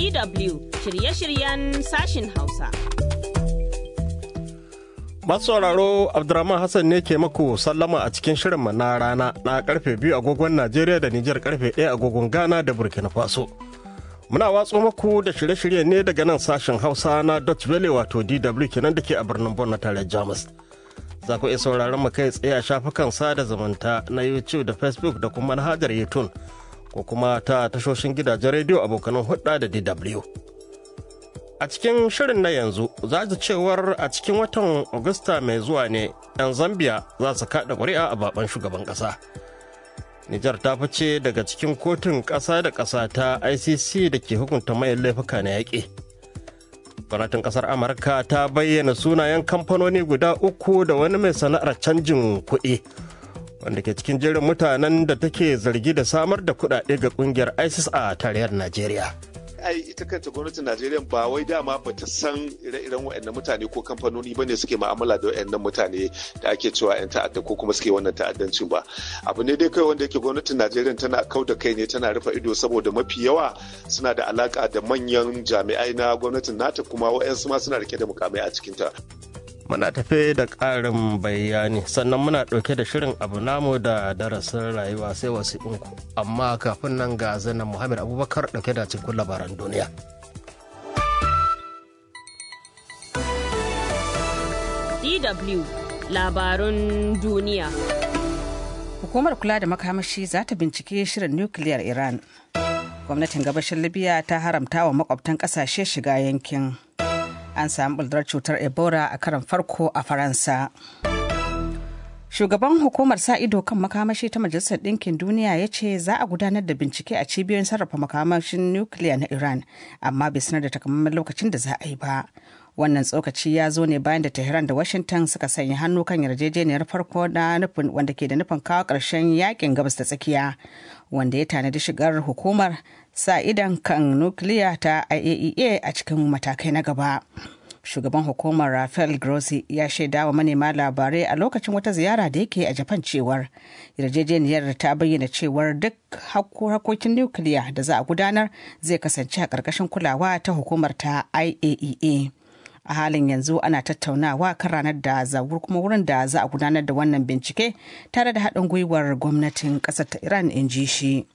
DW shirye-shiryen sashin Hausa. Masu sauraro Abdurrahman Hassan ne ke maku sallama a cikin shirinmu na rana na karfe biyu agogon Najeriya da Nijar karfe ɗaya agogon Ghana da Burkina Faso. Muna watso maku da shirye-shirye ne daga nan sashen Hausa na Dutch Valley wato DW kenan da ke a birnin Bon na tare Jamus. Za ku iya sauraron mu kai tsaye a shafukan sada zumunta na YouTube da Facebook da kuma manhajar YouTube ko kuma ta tashoshin gidajen rediyo abokanan hudda da DW. A cikin shirin na yanzu za ji cewar a cikin watan Agusta mai zuwa ne 'yan Zambia za su kaɗa ƙuri'a a baban shugaban ƙasa. Nijar ta fice daga cikin kotun ƙasa da ƙasa ta ICC da ke hukunta mayan laifuka na yaƙi. Gwamnatin ƙasar Amurka ta bayyana sunayen kamfanoni guda uku da wani mai sana'ar canjin kuɗi wanda ke cikin jerin mutanen da take zargi da samar da kuɗaɗe ga ƙungiyar ISIS a tarayyar Najeriya. ai ita kanta gwamnatin najeriya ba wai dama ba ta san ire-iren waɗannan mutane ko kamfanoni ba ne suke ma'amala da waɗannan mutane da ake cewa 'yan ta'adda ko kuma suke wannan ta'addancin ba abu ne dai kai wanda yake gwamnatin najeriya tana kau da kai ne tana rufe ido saboda mafi yawa suna da alaka da manyan jami'ai na gwamnatin nata kuma wa'yansu ma suna rike da mukamai a cikinta muna tafe da ƙarin bayani sannan muna ɗauke da shirin abu namu da darasin rayuwa sai wasiƙunku amma kafin nan ga zanen muhammad abubakar ɗauke da cikin labaran duniya DW labarun duniya. Hukumar kula da makamashi za ta bincike shirin nukiliyar Iran. Gwamnatin gabashin Libya ta haramta wa makwabtan ƙasashe shiga yankin. an samu bullar cutar ebola a karan farko a faransa shugaban hukumar sa ido kan makamashi ta majalisar ɗinkin duniya ya ce za a gudanar da bincike a cibiyoyin sarrafa makamashin nukiliya na iran amma bai sanar da takamaiman lokacin da za a yi ba wannan tsokaci ya zo ne bayan da tehran da washington suka sanya hannu kan yarjejeniyar farko na nufin wanda ke da nufin kawo ƙarshen yakin gabas da tsakiya wanda ya tanadi shigar hukumar sa idan kan nukiliya ta IAEA a cikin matakai na gaba. Shugaban hukumar Rafael Grossi ya shaida wa manema labarai a lokacin wata ziyara da yake a Japan cewar yarjejeniyar ta bayyana cewar duk harkokin nukiliya da za a gudanar zai kasance a ƙarƙashin kulawa ta hukumar ta IAEA. a halin yanzu ana tattaunawa kan ranar da zagur kuma wurin da za a gudanar da wannan bincike tare da haɗin gwiwar gwamnatin ƙasar ta iran in ji shi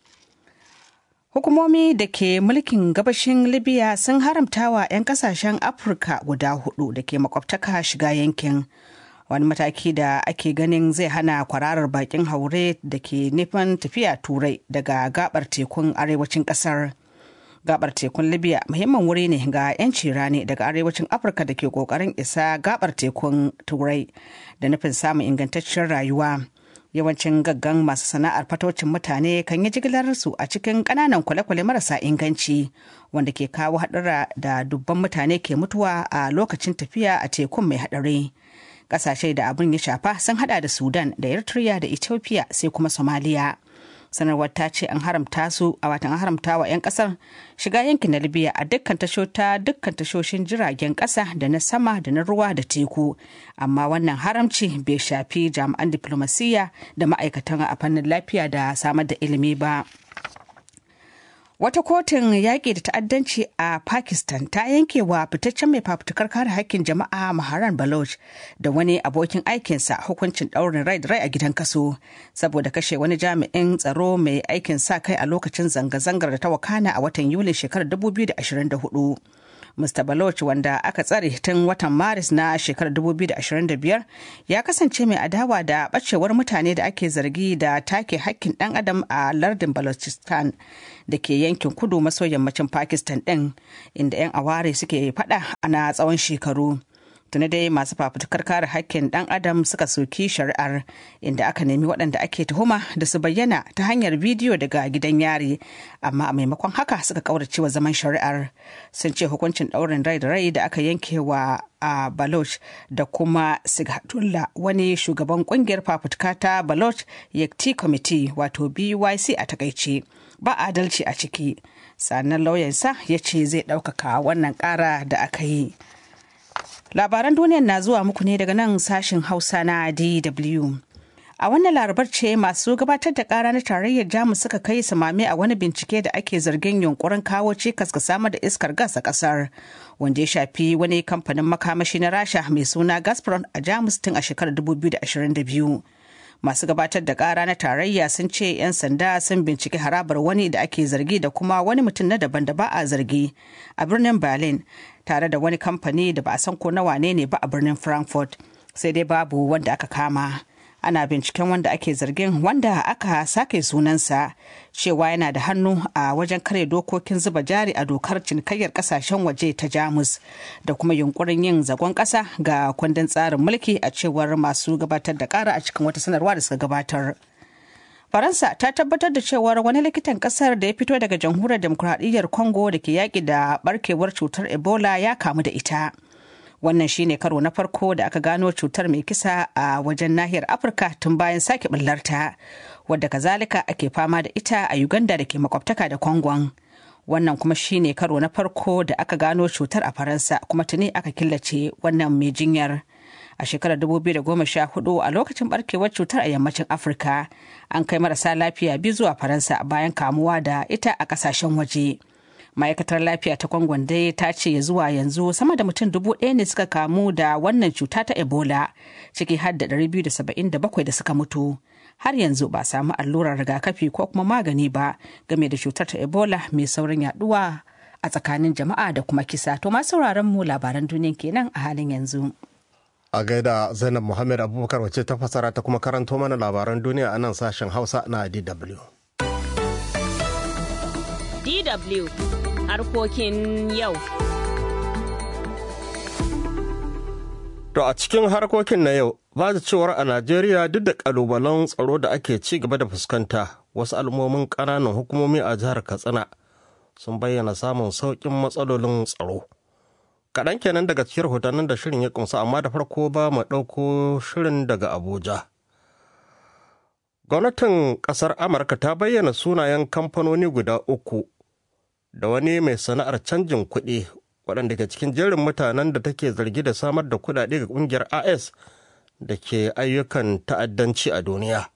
hukumomi da ke mulkin gabashin libya sun haramta wa 'yan kasashen afirka guda hudu da ke makwabtaka shiga yankin wani mataki da ake ganin zai hana kwararar bakin haure da ke nufin tafiya turai daga gabar tekun arewacin kasar gabar tekun libya muhimmin wuri ne ga 'yanci rani daga arewacin afirka da ke kokarin isa gabar tekun turai da nufin samun ingantaccen rayuwa yawancin gaggan masu sana'ar fatocin mutane kan yi jigilar su a cikin kananan kwale-kwale marasa inganci wanda ke kawo haɗura da dubban mutane ke mutuwa a lokacin tafiya a tekun mai haɗari ƙasashe da abin ya shafa sun hada da sudan da eritrea da ethiopia sai kuma somalia sanarwar ta ce an haramta su a watan an haramta wa 'yan kasar shiga yankin na libya a dukkan tashota dukkan tashoshin jiragen kasa da na sama da na ruwa da teku amma wannan haramci bai shafi jami'an diplomasiyya da ma'aikatan a fannin lafiya da samar da ilimi ba Wata kotun yaƙi da ta'addanci a Pakistan ta yanke wa fitaccen mai fafutukar kare haƙƙin jama'a Maharan Baloch da wani abokin aikinsa hukuncin ɗaurin rai da rai a gidan kaso saboda kashe wani jami'in tsaro mai aikin sa kai a lokacin zanga-zangar da ta wakana a watan Yulin shekarar 2024. Mr. Baloch wanda aka tsare tun watan Maris na shekarar 2025 ya kasance mai adawa da ɓacewar mutane da ake zargi da take hakkin ɗan adam a lardin Balochistan da ke yankin kudu maso yammacin Pakistan ɗin inda 'yan aware suke faɗa ana tsawon shekaru. tuni dai masu fafutukar kare hakkin dan adam suka soki shari'ar inda aka nemi waɗanda ake tuhuma da su bayyana ta hanyar bidiyo daga gidan yari amma a maimakon haka suka kaurace wa zaman shari'ar sun ce hukuncin ɗaurin rai da rai da aka yanke wa a baloch da kuma sighatullah wani shugaban kungiyar fafutuka ta baloch yakti committee wato byc a takaice ba adalci a ciki sannan lauyansa ya ce zai ɗaukaka wannan ƙara da aka yi labaran duniyar na zuwa muku ne daga nan sashen hausa na dw A wannan larabar ce masu gabatar da kara na tarayyar Jamus suka kai samame a wani bincike da ake zargin yunkurin kawo cikas ga samar da iskar gas a kasar, wanda ya shafi wani kamfanin makamashi na Rasha mai suna Gazprom a Jamus tun a shekarar 2022. Masu gabatar da kara na tarayya sun ce 'yan sanda sun binciki harabar wani da ake zargi da kuma wani mutum na daban da ba a zargi a birnin Berlin tare da wani kamfani da ba a san ko na wane ne ba a birnin Frankfurt sai dai babu wanda aka kama. ana binciken wanda ake zargin wanda aka sake sunansa cewa yana da hannu a wajen kare dokokin zuba jari a dokar cinikayyar kasashen waje ta jamus da kuma yunkurin yin zagon kasa ga kundin tsarin mulki a cewar masu gabatar da kara a cikin wata sanarwa da suka gabatar faransa ta tabbatar da cewar wani likitan kasar da ya fito daga jamhuriyar demokuraɗiyyar congo da ke yaƙi da barkewar cutar ebola ya kamu da ita wannan shine karo na farko da aka gano cutar mai kisa a wajen nahiyar afirka tun bayan sake ɓullarta wadda kazalika ake fama da ita a uganda da ke makwabtaka da kongon wannan kuma shine karo na farko da aka gano cutar a faransa kuma tuni aka killace wannan mai jinyar a shekarar 2014 a lokacin barkewar cutar a yammacin afirka an kai marasa lafiya biyu zuwa faransa bayan kamuwa da ita a kasashen waje. ma'aikatar lafiya ta kwangon dai ta ce ya zuwa yanzu sama da mutum dubu ɗaya ne suka kamu da wannan cuta ta ebola ciki har da 277 da suka mutu har yanzu ba samu allurar rigakafi ko kuma magani ba game da cutar ta ebola mai saurin yaduwa a tsakanin jama'a da kuma kisa to ma sauraron mu labaran duniya kenan a halin yanzu a gaida zainab muhammad abubakar wacce ta fasara ta kuma karanto mana labaran duniya a nan sashen hausa na dw DW harkokin yau. To a cikin harkokin na yau, ba da cewar a Najeriya duk da kalubalen tsaro da ake ci gaba da fuskanta, wasu al'ummomin ƙananan hukumomi a jihar Katsina sun bayyana samun sauƙin matsalolin tsaro. Kaɗan kenan daga cikin rahotannin da shirin ya ƙunsa, amma da farko ba mu ɗauko shirin daga Abuja. Gwamnatin ƙasar Amurka ta bayyana sunayen kamfanoni guda uku da wani mai sana'ar canjin kuɗi waɗanda ke cikin jerin mutanen da take zargi da samar da kuɗaɗe ga ƙungiyar as da ke ayyukan ta'addanci a duniya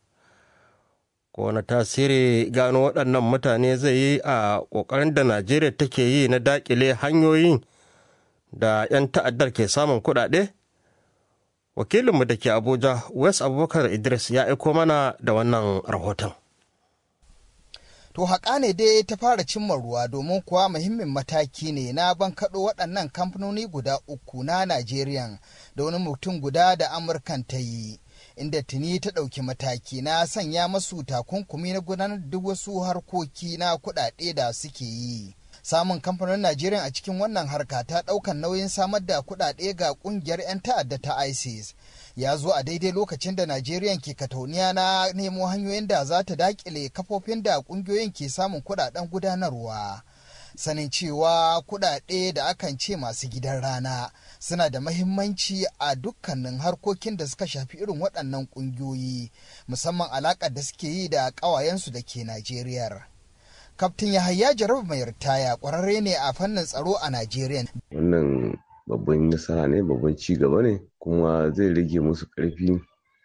wani tasiri gano waɗannan mutane zai yi a ƙoƙarin da najeriya take yi na daƙile hanyoyin da 'yan ta'addar ke samun kuɗaɗe wakilinmu da ke abuja west abubakar idris ya aiko mana da wannan rahoton To haƙa ne dai ta fara cimma ruwa domin kuwa muhimmin mataki ne na bankaɗo waɗannan kamfanoni guda uku na Najeriya da wani mutum guda da Amurkan ta yi. Inda tuni ta ɗauki mataki na sanya masu takunkumi na gudanar duk wasu harkoki na kuɗaɗe da suke yi. Samun kamfanonin Najeriya a cikin wannan harka ta ɗaukan nauyin samar da kuɗaɗe ga ƙungiyar 'yan ta'adda ta ISIS. ya zo a daidai lokacin da Najeriya ke katauniya na nemo hanyoyin da za ta dakile kafofin da kungiyoyin ke samun kudaden gudanarwa. Sanin cewa kudade da akan ce masu gidan rana suna da mahimmanci a dukkanin harkokin da suka shafi irin waɗannan kungiyoyi musamman alaƙar da suke yi da ƙawayensu da ke Najeriya. Kaftin Yahaya Jaraba mai ritaya ƙwararre ne a fannin tsaro a Najeriya. Wannan babban nasara ne babban ci gaba ne kuma zai rage musu ƙarfi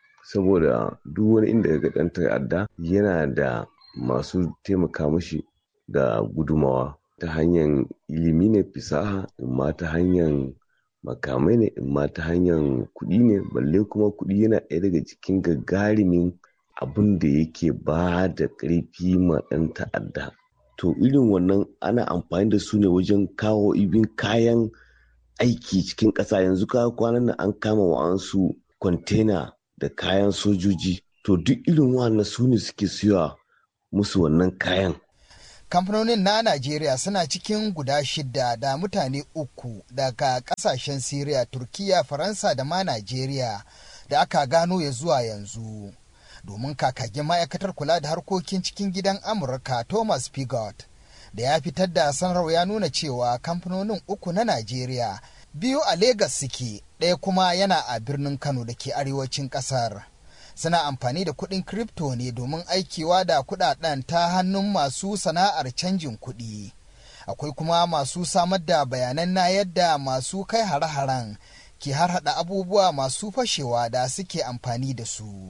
saboda duk wani inda ga ɗan ta'adda yana da masu taimaka mashi da gudumawa ta hanyar ilimi ne fisaha imma ta hanyar makamai ne imma ta hanyar kuɗi ne balle kuma kuɗi yana ɗaya daga cikin gagarumin abin da yake ba da ƙarfi ma ɗan ta'adda to irin wannan ana amfani da su ne wajen kawo ibin kayan aiki cikin ƙasa yanzu ka kwanan nan an kama wa'ansu kwantena da kayan sojoji to duk irin wannan su ne suke siya musu wannan kayan kamfanonin na najeriya suna cikin guda shida da mutane uku daga kasashen syria turkiya faransa da ma najeriya da aka gano ya zuwa yanzu domin kakagin ma'aikatar kula da harkokin cikin gidan amurka thomas pigot da ya fitar da sanarwa ya nuna cewa kamfanonin uku na Najeriya biyu a Legas suke ɗaya kuma yana a birnin Kano da ke arewacin ƙasar. Suna amfani da kuɗin kripto ne domin aikewa da kuɗaɗen ta hannun masu sana'ar canjin kuɗi. Akwai kuma masu samar da bayanan na yadda masu kai hare-haren ke harhaɗa abubuwa masu fashewa da suke amfani da su.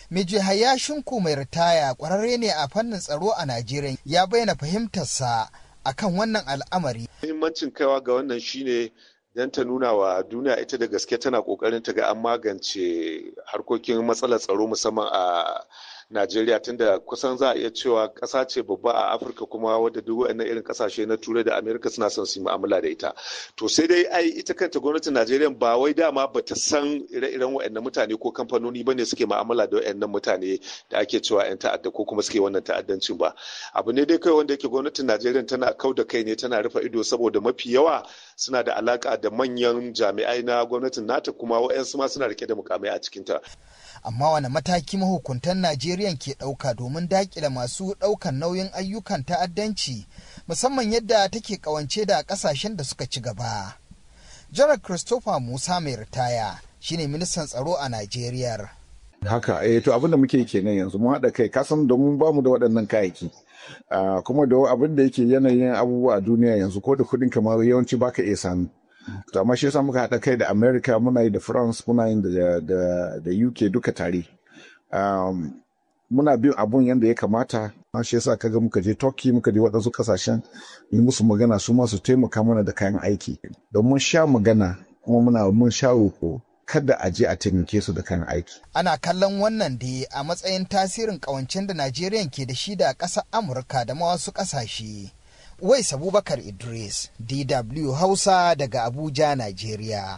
Meji Hayashinku mai ritaya ƙwararre ne a fannin tsaro a Najeriya ya bayyana fahimtarsa akan wannan al'amari. Muhimmancin kaiwa ga wannan shine don ta nuna wa duniya ita da gaske tana kokarin ta ga an magance harkokin matsalar tsaro musamman a Najeriya tunda kusan za a iya cewa ƙasa ce babba a Afirka kuma wadda duk waɗannan irin ƙasashe na Turai da Amerika suna son su yi mu'amala da ita. To sai dai ai ita kanta gwamnatin Najeriya ba wai dama ba ta san ire-iren waɗannan mutane ko kamfanoni ba ne suke mu'amala da waɗannan mutane da ake cewa 'yan ta'adda ko kuma suke wannan ta'addancin ba. Abu ne dai kai wanda yake gwamnatin Najeriya tana kau da kai ne tana rufe ido saboda mafi yawa suna da alaka da manyan jami'ai na gwamnatin nata kuma waɗansu ma suna rike da mukamai a cikinta. amma wani mataki mahukuntan Najeriya ke ɗauka domin daƙile masu ɗaukan nauyin ayyukan ta'addanci musamman yadda take ƙawance da ƙasashen da suka ci gaba. Janar Christopher Musa mai ritaya shine ministan tsaro a Najeriya. Haka, eh to abin da muke kenan yanzu mun haɗa kai kasan domin bamu da waɗannan kayayyaki. Uh, kuma da abin da yake yanayin abubuwa a duniya yanzu ko da kuɗin kamar yawanci baka iya sami. to amma shi yasa muka haɗa kai da america muna yi da france muna yi da, da, da uk duka tare um, muna bin abun yadda ya kamata shi yasa kaga muka je turkey muka je waɗansu ƙasashen yi musu magana su ma su taimaka mana da kayan aiki don mun sha magana kuma muna mun sha roko kada a je a taimake su da kayan aiki. Ana kallon wannan da a matsayin tasirin ƙawancen da Najeriya ke da shi da ƙasar Amurka da ma wasu ƙasashe. Wais Abubakar Idris, DW Hausa daga Abuja, Najeriya.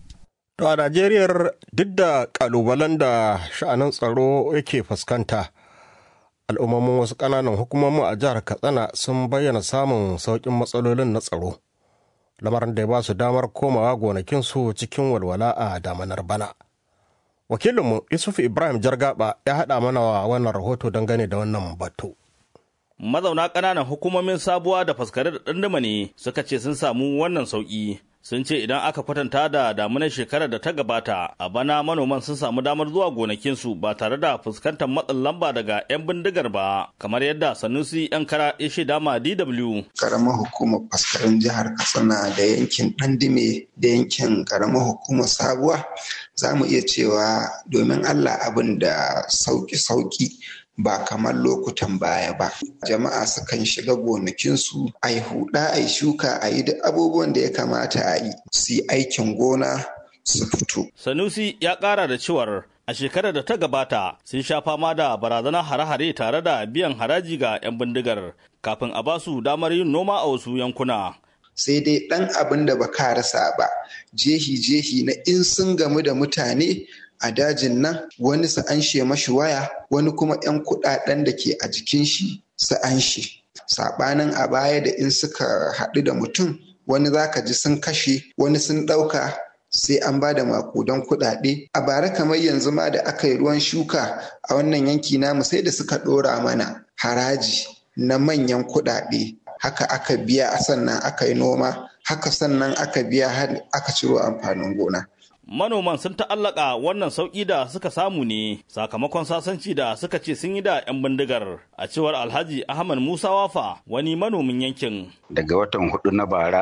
To a Najeriya duk da kalubalen da sha'anin tsaro yake fuskanta, al'ummomin wasu ƙananan hukumomin a jihar Katsina sun bayyana samun sauƙin matsalolin na tsaro. Lamarin da ya ba su damar komawa gonakinsu cikin walwala a damanar bana. Wakilinmu Yusuf Ibrahim Jargaba ya haɗa mana wa wannan rahoto dangane da wannan batu. mazauna ƙananan hukumomin sabuwa da faskare da ɗandama ne suka ce sun samu wannan sauƙi sun ce idan aka kwatanta da damunar shekarar da ta gabata a bana manoman sun samu damar zuwa gonakinsu ba tare da fuskantar matsin lamba daga 'yan bindigar ba kamar yadda sanusi 'yan kara ya shaida ma dw karamar hukumar faskarin jihar katsina da yankin ɗandime da yankin karamar hukumar sabuwa za mu iya cewa domin allah abin da sauki-sauki ba kamar lokutan baya ba. Jama'a sukan shiga gonakinsu a yi huɗa, a yi shuka, a yi duk abubuwan da ya kamata a yi, su yi aikin gona su fito. Sanusi ya ƙara da cewar a shekarar da ta gabata sun sha fama da barazanar hare-hare tare da biyan haraji ga 'yan bindigar kafin a basu damar yin noma a wasu yankuna. sai dai ɗan abin da ba ka rasa ba jehi-jehi na in sun gamu da mutane a dajin nan wani su anshe mashi waya wani kuma 'yan kuɗaɗen da ke a jikin shi su anshe saɓanin a baya da in suka haɗu da mutum wani zaka ji sun kashe wani sun ɗauka sai an ba da makudan kuɗaɗe a bara kamar yanzu ma da aka yi ruwan shuka a wannan yanki namu sai da suka ɗora mana haraji na manyan kuɗaɗe haka aka biya sannan aka yi noma haka sannan aka biya har aka ciro amfanin gona manoman sun ta'allaka wannan sauƙi da suka samu ne sakamakon sasanci da suka ce sun yi da 'yan bindigar a cewar alhaji ahmad musa wafa wani manomin yankin daga watan hudu na bara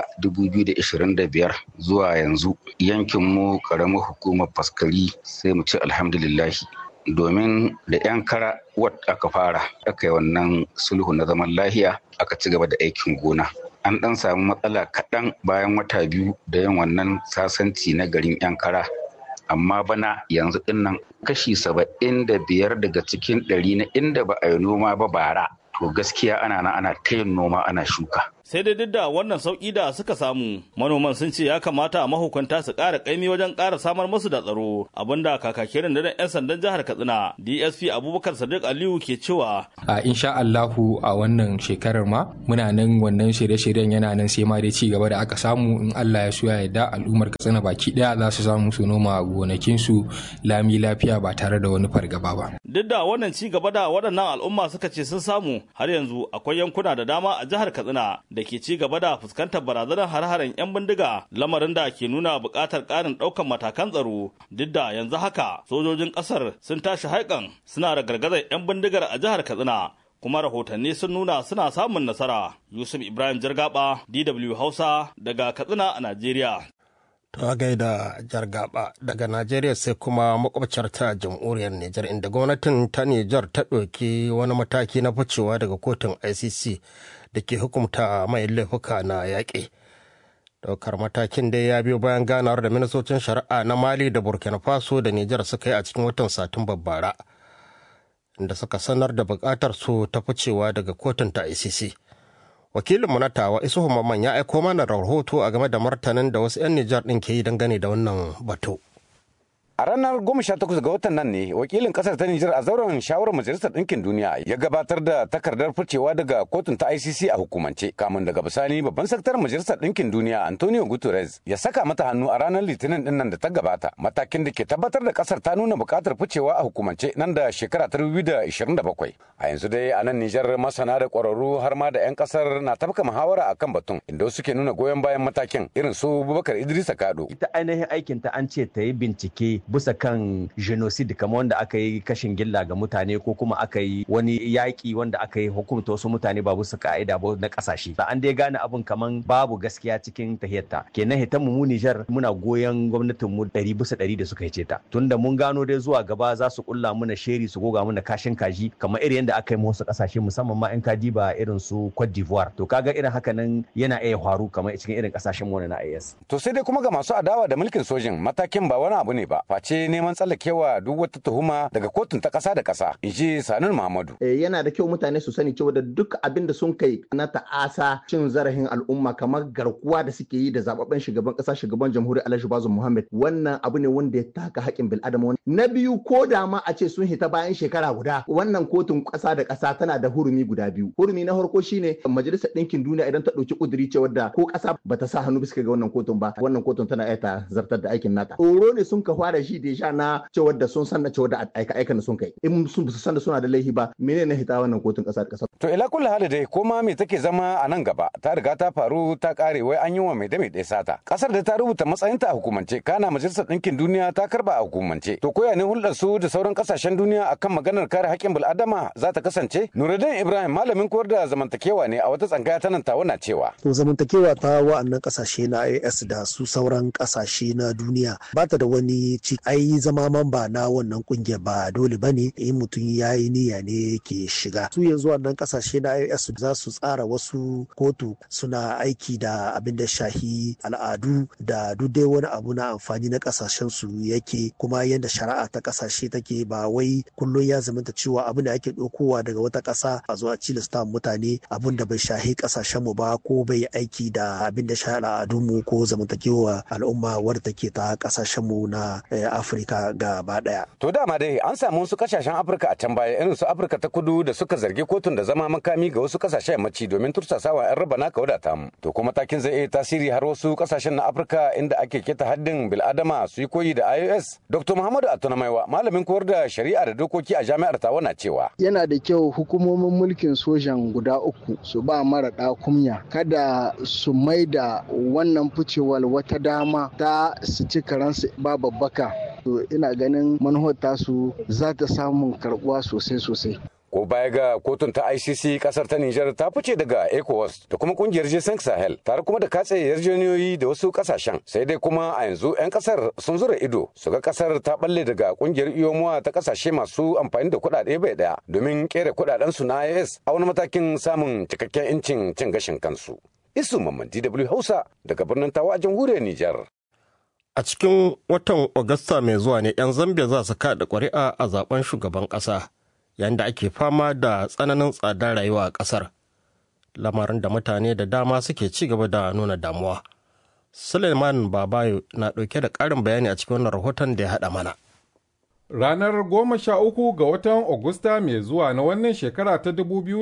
2025 zuwa yanzu yankin mu karamar hukumar faskari sai mu ce alhamdulillahi domin da 'yan kara wat aka fara aka yi wannan sulhu na zaman lahiya aka ci gaba da aikin gona an ɗan samu matsala kaɗan bayan wata biyu da yin wannan sasanci na garin 'yan kara amma bana yanzu dinnan kashi saba'in da biyar daga cikin ɗari na inda ba a yi noma ba bara to gaskiya ana na ana ta yin noma ana shuka sai dai duk da wannan sauƙi da suka samu manoman sun ce ya kamata mahukunta su ƙara ƙaimi wajen ƙara samar musu da tsaro abinda kakakin da 'yan sandan jihar katsina dsp abubakar sadiq aliyu ke cewa a insha allahu a wannan shekarar ma muna nan wannan shirye-shiryen yana nan sai ma dai ci gaba da aka samu in allah ya so ya yarda al'ummar katsina baki ɗaya za su samu su noma gonakinsu lami lafiya ba tare da wani fargaba ba duk da wannan ci gaba da waɗannan al'umma suka ce sun samu har yanzu akwai yankuna da dama a jihar katsina da ke ci gaba da fuskantar barazanar har-haren 'yan bindiga lamarin da ke nuna buƙatar ƙarin ɗaukar matakan tsaro duk da yanzu haka sojojin ƙasar sun tashi haikan suna da gargazar 'yan bindigar a jihar katsina kuma rahotanni sun nuna suna samun nasara yusuf ibrahim jirgaba dw hausa daga katsina a najeriya To gaida jargaba daga Najeriya sai kuma makwabciyar ta jamhuriyar Nijar inda gwamnatin ta Nijar ta ɗauki wani mataki na ficewa daga kotun ICC da ke hukumta mai laifuka na yaƙi. Daukar matakin dai ya biyo bayan ganawar da ministocin shari'a na Mali da Burkina Faso da Nijar suka yi a cikin watan Satumbar bara. Inda suka sanar da buƙatar su ta ficewa daga kotun ta ICC. wakilinmu na tawa isuhu mamman ya aiko mana rahoto a game da martanin da wasu 'yan nijar ɗin ke yi dangane da wannan batu. A ranar goma sha takwas ga watan nan ne wakilin kasar ta Nijar a zauren shawarar majalisar ɗinkin duniya ya gabatar da takardar ficewa daga kotun ta ICC a hukumance kamun daga bisani babban sakataren majalisar ɗinkin duniya Antonio Guterres ya saka mata hannu a ranar litinin ɗin nan da ta gabata matakin da ke tabbatar da kasar ta nuna buƙatar ficewa a hukumance nan da shekara ta bakwai. A yanzu dai a nan Nijar masana da ƙwararru har ma da 'yan kasar na tafka muhawara akan batun inda suke nuna goyon bayan matakin irin su Bubakar Idrisa Kado. Ita ainihin aikinta an ce ta yi bincike bisa kan genocide kamar wanda aka yi kashin gilla ga mutane ko kuma aka yi wani yaƙi wanda aka yi hukumta wasu mutane ba bisa ka'ida ba na ƙasashe da an dai gane abin kaman babu gaskiya cikin tahiyarta kenan hitan mu Nijar muna goyon gwamnatin mu ɗari bisa ɗari da suka hice ta tunda mun gano dai zuwa gaba za su kulla muna sheri su goga muna kashin kaji kamar irin yadda aka yi wasu ƙasashe musamman ma in kaji ba irin su Cote d'Ivoire to kaga irin haka nan yana iya faru kamar cikin irin ƙasashen mu na IS to sai dai kuma ga masu adawa da mulkin sojin matakin ba wani abu ne ba face neman tsallakewa duk wata tuhuma daga kotun ta ƙasa da ƙasa in ji sanin muhammadu yana da kyau mutane su sani cewa da duk abin da sun kai na ta'asa cin zarafin al'umma kamar garkuwa da suke yi da zababben shugaban ƙasa shugaban jamhuriyar alhaji bazu muhammad wannan abu ne wanda ya taka haƙƙin bil'adama na biyu ko da ma a ce sun hita bayan shekara guda wannan kotun ƙasa da ƙasa tana da hurumi guda biyu hurumi na farko shine majalisar ɗinkin duniya idan ta ɗauki ƙuduri cewa da ko ƙasa bata sa hannu bisa ga wannan kotun ba wannan kotun tana iya ta zartar da aikin nata tsoro ne sun ka fara shi da sha na cewar da sun san da cewar da aika aikan da sun kai in sun san da suna da laifi ba menene hita wannan kotun kasa da kasa to ila kullu hali dai kuma me take zama a nan gaba ta riga ta faru ta kare wai an yi wa mai da mai sata kasar da ta rubuta matsayinta a hukumance kana majalisar ɗinkin duniya ta karba a hukumance to koya ne hulɗar su da sauran kasashen duniya akan maganar kare haƙƙin bil'adama za ta kasance nuruddin ibrahim malamin koyar da zamantakewa ne a wata tsangaya ta nan tawa na cewa to zamantakewa ta wa'annan kasashe na IS da su sauran kasashe na duniya ba ta da wani ci ai zama mamba na wannan kungiyar ba dole bane in mutum ya yi niyya ne ke shiga su yanzu wannan kasashe na IS za su tsara wasu kotu suna aiki da abin da shahi al'adu da duk dai wani abu na amfani na kasashen su yake kuma yadda shari'a ta kasashe take ba wai kullum ya zamanta cewa abu da ake ɗaukowa daga wata ƙasa a zuwa cilasta mutane abin da bai shahi kasashen mu ba ko bai aiki da abin da shahi al'adun mu ko zamantakewa al'umma wadda take ta kasashen mu na Afirka gaba daya. To dama dai an samu wasu kasashen Afirka a can baya irin su Afirka ta kudu da suka zargi kotun da zama makami ga wasu kasashen yammaci domin tursasawa 'yan raba naka wadata mu. To kuma takin zai iya tasiri har wasu kasashen na Afirka inda ake keta haddin bil'adama su yi koyi da iOS. Dr. Muhammadu Atunamaiwa malamin koyar da shari'a da dokoki a jami'ar Tawa na cewa. Yana da kyau hukumomin mulkin sojan guda uku su ba mara kumya kada su mai da wannan ficewar wata dama ta su ci karansu ba babbaka to ina ganin manufar tasu za ta samun karbuwa sosai sosai ko baya ga kotun ta ICC kasar ta Nijar ta fice daga ECOWAS da kuma kungiyar G5 Sahel tare kuma da katse yarjejeniyoyi da wasu kasashen sai dai kuma a yanzu 'yan kasar sun zura ido su ga kasar ta balle daga kungiyar iyomuwa ta kasashe masu amfani da kuɗaɗe bai daya domin kera kuɗaɗen su na IS a wani matakin samun cikakken incin cin gashin kansu. Isu Mamman DW Hausa daga birnin Tawa a jamhuriyar Nijar. A cikin watan Agusta mai zuwa ne 'yan Zambia za su kaɗa ƙuri'a a zaben shugaban ƙasa. yayin da ake fama da tsananin tsadar rayuwa a ƙasar lamarin da mutane da dama suke ci gaba da nuna damuwa suleiman babayo na ɗauke da ƙarin bayani a cikin wannan rahoton da ya haɗa mana ranar goma sha uku ga watan Agusta mai zuwa na wannan shekara ta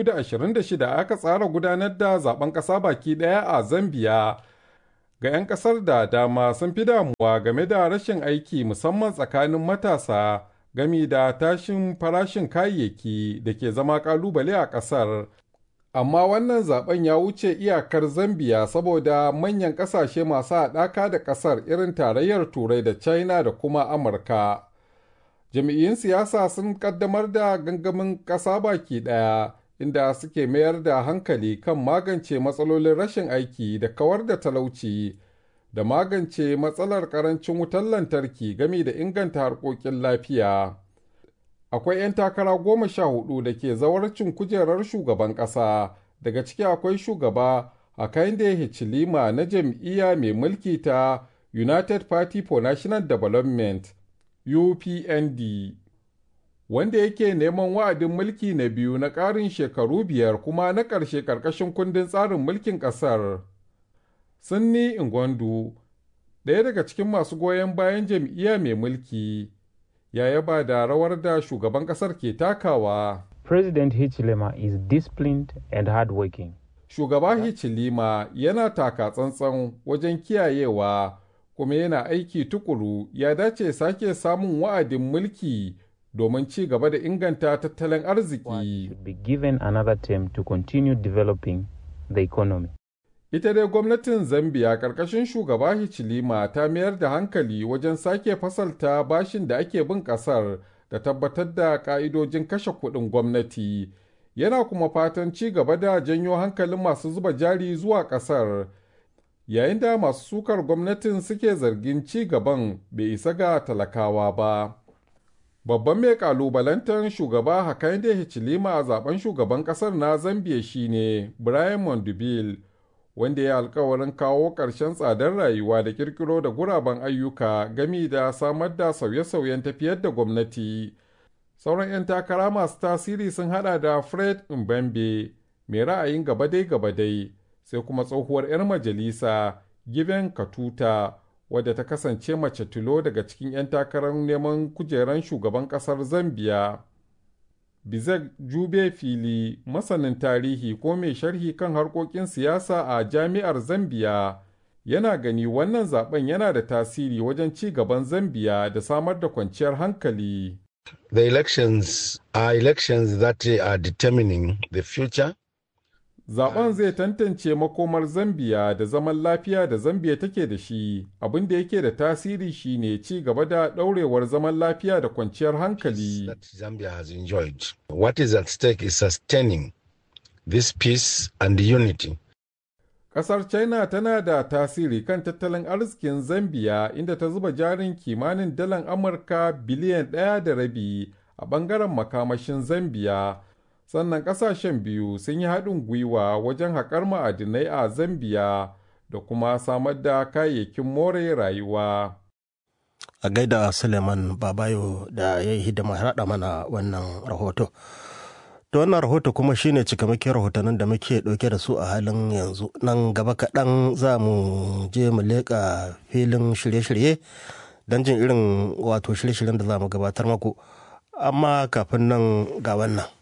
2026 aka tsara gudanar da zaben ƙasa baki ɗaya a zambia ga 'yan ƙasar da dama sun fi damuwa game da rashin aiki musamman tsakanin matasa gami da tashin farashin kayayyaki da ke zama kalubale a ƙasar. Amma wannan zaben ya wuce iyakar Zambiya saboda manyan ƙasashe masu haɗaka da ƙasar irin tarayyar Turai da China da kuma Amurka. Jami'in siyasa sun ƙaddamar da gangamin ƙasa baki ɗaya inda suke mayar da hankali kan magance matsalolin rashin aiki da kawar da talauci da magance matsalar karancin wutar lantarki game da inganta harkokin lafiya. Akwai 'yan takara goma sha hudu da ke zawarcin kujerar shugaban ƙasa, daga ciki akwai shugaba Hakainde Hichilima na jam'iyya mai mulki ta United Party for National Development UPND. Wanda yake neman wa'adin mulki na biyu na ƙarin shekaru biyar kuma na ƙarshe ƙarƙashin kundin tsarin mulkin ƙasar. Sunni Ingwandu, ɗaya daga cikin masu goyon bayan jam'iyya mai mulki, ya yaba da rawar da shugaban ƙasar ke takawa. President Hichilema is disciplined and hardworking. Shugaba Hichilema yana taka tsantsan wajen kiyayewa kuma yana aiki tukuru ya dace sake samun wa'adin mulki domin ci gaba da inganta tattalin arziki. Be given another term to continue developing the economy. Ita dai gwamnatin Zambia ƙarƙashin shugaba Hichilema ta mayar da hankali wajen sake fasalta bashin da ake bin ƙasar da tabbatar da ƙa'idojin kashe kuɗin gwamnati. Yana kuma fatan ci gaba da janyo hankalin masu zuba jari zuwa ƙasar. Yayin da masu sukar gwamnatin suke zargin ci gaban bai isa ga talakawa ba. Babban mai kalubalantar shugaba Hakainde Hichilema a zaben shugaban ƙasar na Zambia shine Brian Mondubile. wanda ya alkawarin kawo ƙarshen tsadar rayuwa da kirkiro da guraben ayyuka gami da samar da sauye-sauyen tafiyar da gwamnati. Sauran 'yan takara masu tasiri sun hada da Fred Mbembe mai ra'ayin gabadai-gabadai sai kuma tsohuwar 'yar majalisa Given Katuta wadda ta kasance mace tilo daga cikin 'yan takarar neman kujeran shugaban ƙasar Zambiya. Bizek Jube Fili, masanin tarihi ko mai sharhi kan harkokin siyasa a jami'ar Zambiya, yana gani wannan zaben yana da tasiri wajen ci gaban Zambiya da samar da kwanciyar hankali. The elections are elections that are determining the future. Zaben zai tantance makomar Zambiya da zaman lafiya da Zambiya take da shi, abin da yake da tasiri shine ci gaba da ɗaurewar zaman lafiya da kwanciyar hankali. That Zambia has enjoyed. What is at stake is sustaining this peace and unity. Ƙasar China tana da tasiri kan tattalin arzikin Zambiya inda ta zuba jarin kimanin dalan Amurka biliyan ɗaya da rabi a ɓangaren makamashin Zambiya. sannan kasashen biyu sun yi haɗin gwiwa wajen haƙar ma'adinai a zambiya da kuma samar da kayayyakin more rayuwa a gaida suleiman babayo da ya yi hidima haɗa mana wannan rahoto da wannan rahoto kuma shine cikamakin rahotannin da muke ɗauke da su a halin yanzu nan gaba kaɗan za mu je mu leƙa filin shirye-shirye don jin irin wato shirye-shiryen da za mu gabatar maku amma kafin nan ga wannan